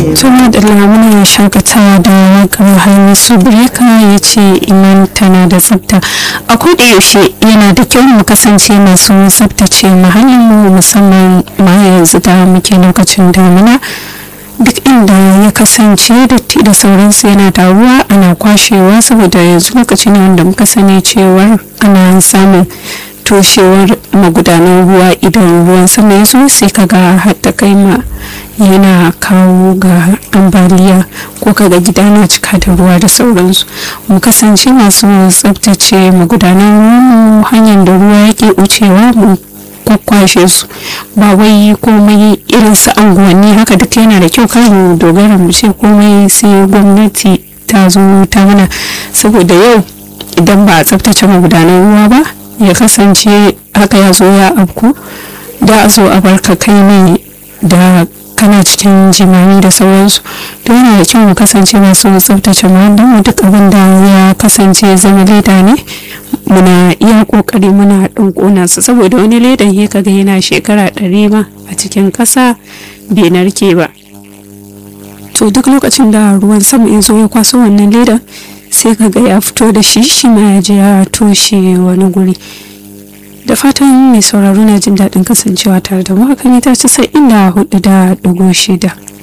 tuna da lamuna shakatawa da wakar hamisu breka ya ce iman tana da tsafta a koda yaushe yana da kyau mu kasance masu tsaftace muhallin mu musamman ma yanzu da muke lokacin damina duk inda ya kasance datti da sauransu yana taruwa ana kwashewa saboda yanzu lokacin wanda muka sani cewar ana samun toshewar magudanan ruwa idan ruwan sama ya zo sai kaga hatta kai ma yana kawo ga ambaliya ko kaga gida na cika da ruwa da sauransu mu kasance masu tsabtace magudanan ruwan hanyar da ruwa yake wucewa mu kwakwashe su ba wai komai irin su anguwanni haka duk yana da kyau kar mu dogara mu ce komai sai gwamnati ta zo ta mana saboda yau idan ba a tsabtace magudanan ruwa ba ya kasance haka ya zo ya afku da a zo a barka kai ne da kana cikin jimami da sauransu to yana da kyau mu kasance masu tsaftace muhallin duk abin da ya kasance zama leda ne muna iya kokari muna ɗan ƙona su saboda wani ledan ya kaga yana shekara ɗari ma a cikin ƙasa bai narke ba to duk lokacin da ruwan sama ya zo ya kwaso wannan ledan sai kaga ya fito da shi shi ma ya je ya toshe wani guri da fatan mai sauraro na jin daɗin kasancewa tare da mu haka ne ta ci sai inda hudu da ɗigo shida